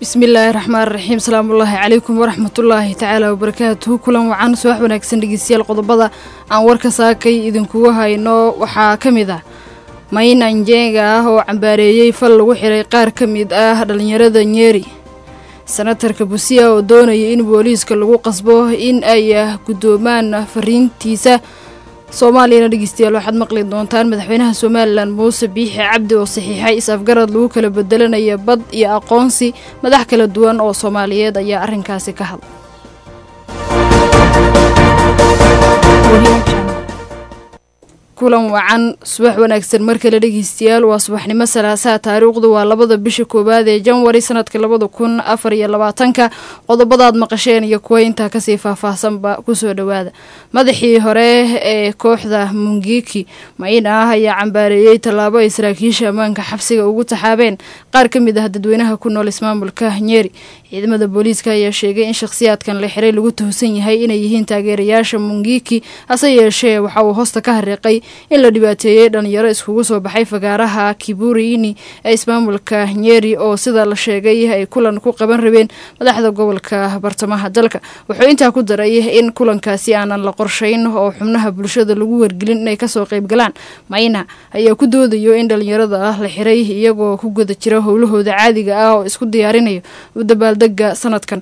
bismillaahi raxmaan raxiim salaamullaahi calaykum waraxmatullaahi tacaala wabarakaatuhu kulan wacan subax wanaagsan dhegeystayaal qodobada aan warka saakay idinkugu hayno waxaa ka mid ah mayna njenga ah oo cambaareeyey fal lagu xiray qaar ka mid ah dhallinyarada nyeri senatarka busiya oo doonaya in booliiska lagu qasbo in ay guddoomaan fariintiisa soomaaliyana dhegeystayaal waxaad maqli doontaan madaxweynaha somalilan muuse biixi cabdi oo saxiixay is-afgarad lagu kala bedelanaya bad iyo aqoonsi madax kala duwan oo soomaaliyeed ayaa arrinkaasi ka hadlay kulan wacan subax wanaagsan mar kale dhegeystayaal waa subaxnimo salaasaha taariikhdu waa labada bisha koowaad ee janwari sanadka labada kun afar iyo labaatanka qodobadaad maqasheen iyo kuwa intaa kasii faahfaahsanba kusoo dhowaada madaxii hore ee kooxda mungiki mayna ah ayaa cambaareeyey tallaabo ay saraakiisha ammaanka xabsiga ugu taxaabeen qaar ka mid ah dadweynaha ku nool ismaamulka nyeri ciidamada booliiska ayaa sheegay in shakhsiyaadkan la xiray lagu tuhsan yahay inay yihiin taageerayaasha mungiki hase yeeshee waxa uu hoosta ka hariiqay in la dhibaateeyey dhalinyaro iskugu soo baxay fagaaraha kiburiini ee ismaamulka nyeri oo sida la sheegay ay kulan ku qaban rabeen madaxda gobolka bartamaha dalka wuxuu intaa ku daray in kulankaasi aanan la qorshayn oo xubnaha bulshada lagu wargelin inay kasoo qaybgalaan mayna ayaa ku doodayo in dhalinyarada ah la xiray iyagoo ku guda jira howlahooda caadiga ah oo isku diyaarinayo dabaaldega sanadkan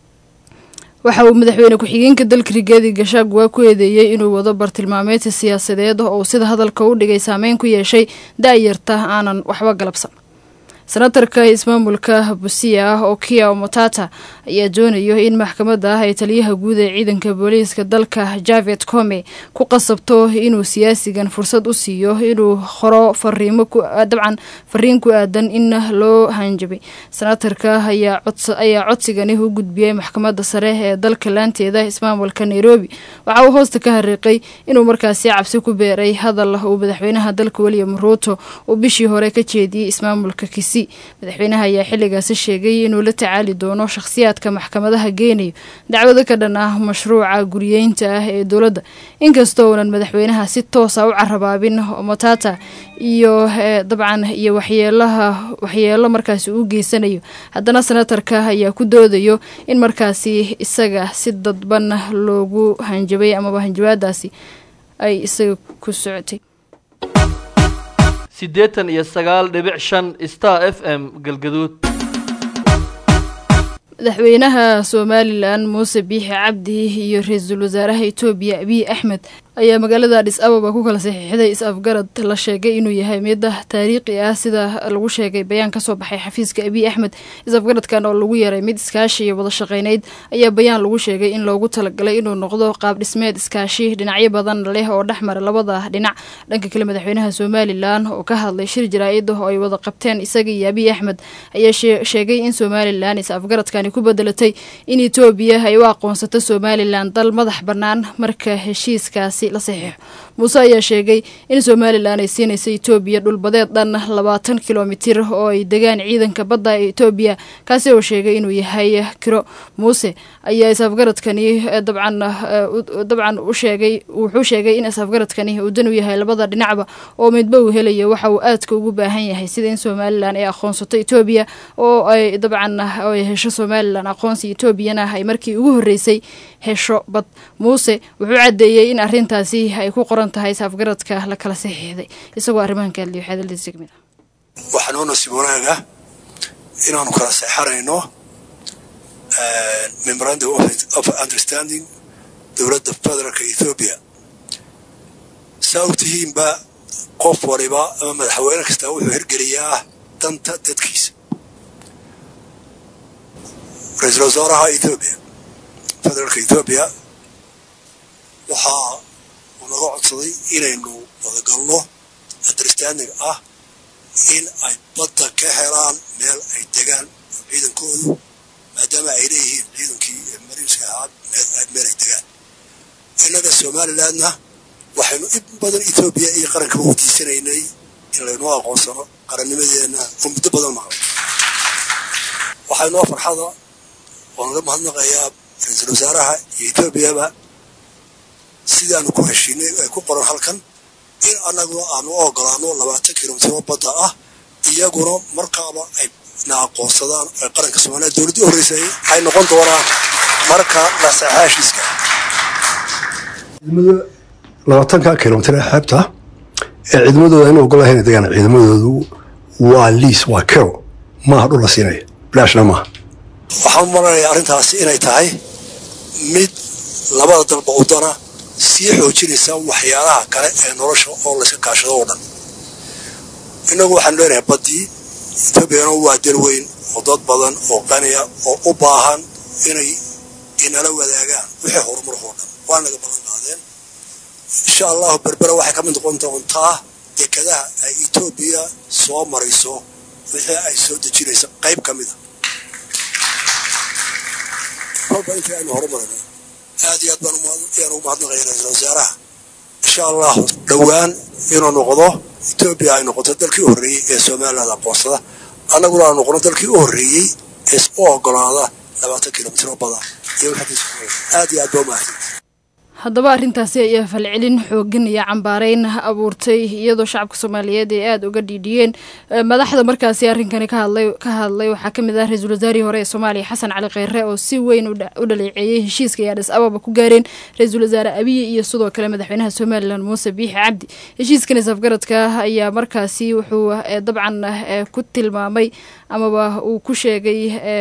waxa uu madaxweyne ku-xigeenka dalka rigaadi gashaaguwaa ku eedeeyey inuu wado bartilmaameedsi siyaasadeed oo sida hadalka u dhigay saameyn ku yeeshay da-yarta aanan waxba galabsan senatarka ismaamulka busiya ah oo kia omotata ayaa doonayo in maxkamadda ah ee taliyaha guud ee ciidanka booliiska dalka javet come ku qasabto inuu siyaasigan fursad u siiyo inuu qoro fariimo dabcan fariin ku aadan in loo hanjabay senatarka ayaa codsigani u gudbiyey maxkamadda sare ee dalka laanteeda ismaamulka nairobi waxa uu hoosta ka hariiqay inuu markaasi cabsi ku beeray hadal uu madaxweynaha dalka william ruuto uu bishii hore ka jeediyey ismaamulka kisi madaxweynaha ayaa xilligaasi sheegay inuu la tacaali doono shakhsiyaadka maxkamadaha geenayo dacwado ka dhan ah mashruuca guriyeynta ah ee dowladda inkastoo uunan madaxweynaha si toosa u carabaabin motata iyo dabcan iyo waxyeelaha waxyeelo markaasi uu geysanayo haddana senatarka ayaa ku doodayo in markaasi isaga si dadban loogu hanjabay amaba hanjabaadaasi ay isaga ku socotay siddeetan iyo sagaal dhibic shan star f m galgaduud madaxweynaha somalilan muuse biixi cabdi iyo ra-iisul wasaaraha etoobiya abiy axmed ayaa magaalada adhis ababa ku kala saxiixday is-afgarad la sheegay inuu yahay mida taariikhi ah sida lagu sheegay bayaan kasoo baxay xafiiska abiy axmed is-afgaradkan oo lagu yaray mid iskaashi iyo wada shaqeyneyd ayaa bayaan lagu sheegay in loogu talagalay inuu noqdo qaab dhismeed iskaashi dhinacyo badan leh oo dhexmara labada dhinac dhanka kale madaxweynaha somalilan oo ka hadlay shir jaraa-id oo ay wada qabteen isaga iyo abiy axmed ayaa sheegay in somalilan is-afgaradkani ku bedelatay in etoobiya ay u aqoonsato somalilan dal madax bannaan marka heshiiskaasi la saxiixo muuse ayaa sheegay in somalilan ay siinaysa etoobiya dhulbadeed dhan labaatan kilomitir oo ay degaan ciidanka badda ee etoobiya kaasi oo sheegay inuu yahay kiro muuse ayaa is-afgaradkani dabcan dabcan u sheegay wuxuu sheegay in is-afgaradkani uu dan u yahay labada dhinacba oo midba uu helayo waxa uu aadka ugu baahan yahay sida in somalilan ay aqoonsato etoobiya oo ay dabcan ay hesho somalilan aqoonsi etoobiyana ay markii ugu horreysay hesho bad muuse wuxuu caddeeyey in arrintaasi ay ku qoran tahay is-afgaradka la kala saxiixday isagoo arrimahan ka hadliyo xeedaldiisa kamid ah waxaa noo nasiib wanaaga inaanu kala seexanayno memorandum of understanding dowladda federaalka ethoobiya saa og tihiinba qof waliba ama madaxweyne kastaa wuxuu hirgeliyaa danta dadkiisa ra-iisul wasaaraha ethoobiya federaalka ethoobiya waxaa uu naga codsaday inaynu wadagalno understanding ah in ay badda ka helaan meel ay degaan oo ciidankoodu maadaama ay leeyihiin ciidankii mariinska ahaa meel ay degaan innaga somalilandna waxaynu in badan ethoobiya iyo qarankaba weydiisanaynay in laynoo aqoonsano qarannimadeenna oo muddo badan maqlay waxaa inoo farxada oo naga mahadnaqayaa ra-iisul wasaaraha iyo etoobiyaba sidaanu ku heshiinay ay ku qoran halkan in annaguna aanu u ogolaano labaatan kilomitiro badda ah iyaguna markaaba ay na aqoonsadaan ee qaranka soomaaliya dowladdii horreysay waxay noqon doonaan marka la saxaa heshiiska ciidamada labaatanka kilomitir ee xeebta ee ciidamadooda in ogolahayn degaan ciidamadoodu waa liis waa kero maaha dhul la siinaya bilaashna maaha waxaan u malanayaa arrintaasi inay tahay mid labada dalba udana sii xoojinaysa waxyaalaha kale ee nolosha oo layska kaashado oo dhan innagu waxaanu leenahay baddii etoobiyana waa dal weyn oo dad badan oo qaniya oo u baahan inay inala wadaagaan wixii horumarkoo dhan waa naga ballan qaadeen insha allahu berbera waxay ka mid noqon doontaa dekadaha ay etoobiya soo marayso wixii ay soo dejinayso qayb ka mida kolba intii aynu horumarayno aad iyo aad baan ayaan ugu mahadnaqaya ra-iisul wasaaraha insha allahu dhowaan inuu noqdo etoobiya ay noqoto dalkii u horreeyey ee somaliland aqoonsada annaguna aan noqono dalkii u horreeyey ee u ogolaada labaatan kilomitir oo bada iyo aad iyo aad baa umahadsan haddaba arrintaasi ayaa falcelin xoogan iyo cambaareyn abuurtay iyadoo shacabka soomaaliyeed ay aada uga dhiidhiyeen madaxda markaasi arrinkani ka hadlay ka hadlay waxaa ka mid ah ra-iisul wasaarihii hore ee soomaaliya xasan cali kheyre oo si weyn u dhaleeceeyey heshiiska ay adhis ababa ku gaareen ra-iisul wasaare abiye iyo sidoo kale madaxweynaha somalilan muuse biixi cabdi heshiiskan isafgaradka ayaa markaasi wuxuu dabcan ku tilmaamay amaba uu ku sheegay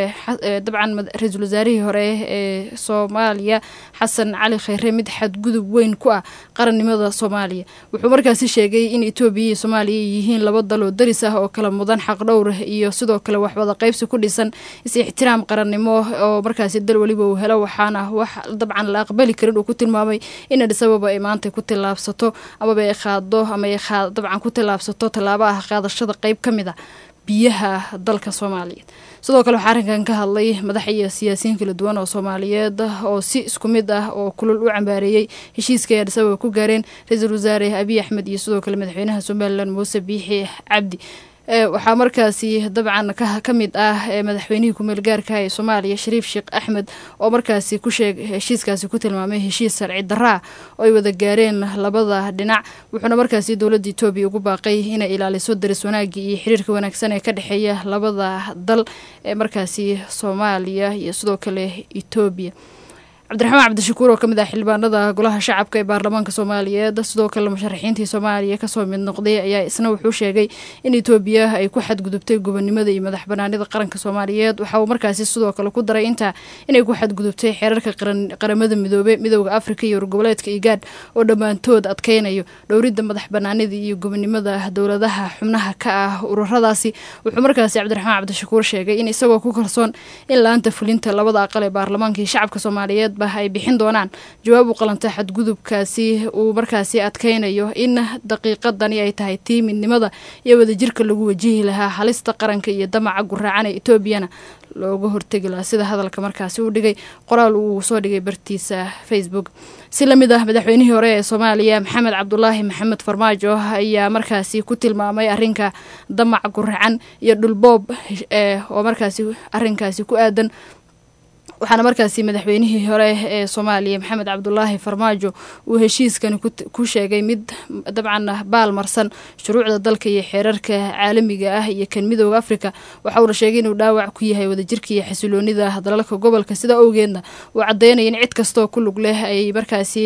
dabcan ra-iisul wasaarihii hore ee soomaaliya xasan cali kheyre mid xadgudub weyn ku ah qarannimada soomaaliya wuxuu markaasi sheegay in etoobiya iyo soomaaliya yihiin laba dal oo daris ah oo kala mudan xaqdhowr iyo sidoo kale waxwada qaybsi ku dhisan is-ixtiraam qarannimo oo markaasi dal weliba uu helo waxaana wax dabcan la aqbali karin uu ku tilmaamay in adhis ababa ay maanta ku tillaabsato amaba ay qaado ama ay dabcan ku tillaabsato tallaabo ah qaadashada qeyb ka mid a biyaha dalka soomaaliyeed sidoo kale waxaa arrinkan ka hadlay madax iyo siyaasiyiin kala duwan oo soomaaliyeed oo si isku mid ah oo kulul u cambaareeyey heshiiska ay adhis ababa ku gaareen ra-iisul wasaare abiy axmed iyo sidoo kale madaxweynaha somalilan muuse biixi cabdi waxaa markaasi dabcan ka mid ah madaxweynihii kumeel gaarka ee soomaaliya shariif sheekh axmed oo markaasi ku sheeg heshiiskaasi ku tilmaamay heshiis sharci daraa oo ay wada gaareen labada dhinac wuxuuna markaasi dowladda etoobiya ugu baaqay inay ilaaliso daris wanaagii iyo xiriirka wanaagsan ee ka dhexeeya labada dal ee markaasi soomaaliya iyo sidoo kale etoobiya cabdiraxmaan cabdishakuur oo ka mid ah xildhibaanada golaha shacabka ee baarlamaanka soomaaliyeed sidoo kale musharaxiintii soomaaliya kasoo mid noqday ayaa isna wuxuu sheegay in etoobiya ay ku xadgudubtay gobonimada iyo madax banaanida qaranka soomaaliyeed waxa uu markaasi sidoo kale ku daray intaa inay ku xadgudubtay xeerarka qaramada midoobe midooda afrika iyo urgoboleedka igaad oo dhammaantood adkeynayo dhowridda madax banaanida iyo gobonimada dowladaha xubnaha ka ah ururadaasi wuxuu markaasi cabdiraxmaan cabdishakuur sheegay in isagoo ku kalsoon in la-aanta fulinta labada aqal ee baarlamaanka iyo shacabka soomaaliyeed ay bixin doonaan jawaab u qalanta xadgudubkaasi uu markaasi adkeynayo in daqiiqadani ay tahay tii midnimada iyo wadajirka lagu wajihi lahaa halista qaranka iyo damaca guraacan ee etoobiyana looga hortegi lahaa sida hadalka markaasi u dhigay qoraal uu soo dhigay bartiisa facebook si lamid ah madaxweynihii hore ee soomaaliya maxamed cabdulaahi maxamed farmaajo ayaa markaasi ku tilmaamay arrinka damac guracan iyo dhulboob oo markaasi arrinkaasi ku aadan waxaana markaasi madaxweynihii hore ee soomaaliya maxamed cabdulaahi farmaajo uu heshiiskani ku sheegay mid dabcan baal marsan shuruucda dalka iyo xeerarka caalamiga ah iyo kan midooda afrika waxa uuna sheegay inuu dhaawac ku yahay wadajirka iyo xasiloonida dalalka gobolka sidaa owgeedna uu caddeynaya in cid kastoo ku lug leh ay markaasi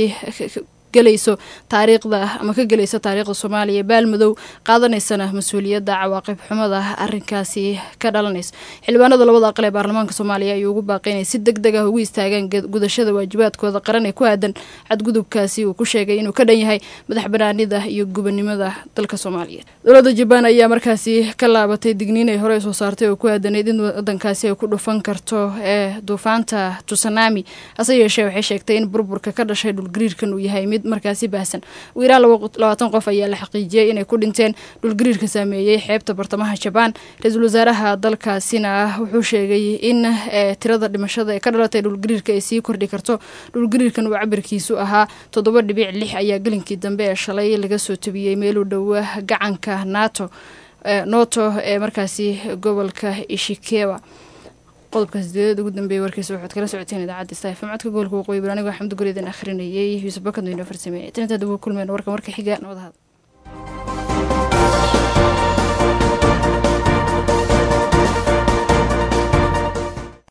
gelayso taariikhda ama ka gelayso taariikhda soomaaliya baalmadow qaadanaysana mas-uuliyadda cawaaqib xumada arrinkaasi ka dhalanaysa xildhibaanada labada aqal ee baarlamaanka soomaaliya ayuu ugu baaqay inay si deg deg ah ugu istaagaan gudashada waajibaadkooda qaran ee ku aadan xadgudubkaasi uu ku sheegay inuu ka dhan yahay madax banaanida iyo gubannimada dalka soomaaliyeed dowladda jabaan ayaa markaasi ka laabatay digniin ay horey soo saartay oo ku aadanayd in wadankaasi ay ku dhufan karto ee duufaanta tusanami hase yeeshee waxay sheegtay in burburka ka dhashay dhulgariirkan uu yahay mid markaasi baahsan ugu yaraan labaatan qof ayaa la xaqiijiyey inay ku dhinteen dhulgariirka saameeyey xeebta bartamaha jabaan ra-iisul wasaaraha dalkaasina wuxuu sheegay in tirada dhimashada ee ka dhalatay dhulgariirka ay sii kordhi karto dhulgariirkan uu cabirkiisu ahaa toddoba dhibic lix ayaa gelinkii dambe ee shalay laga soo tabiyey meelu dhowa gacanka nato noto ee markaasi gobolka ishikewa qodobka sideedad ugu dambeeyay warkiisa waxaad kala socoteen idaacadda stafm codka gobolka waqooyi bari anigoo xamdi guridan akhrinayay yuusuf bakad weyno farsameeyey tan intaad ugu kulmeen warkan warka xiga nabad ahad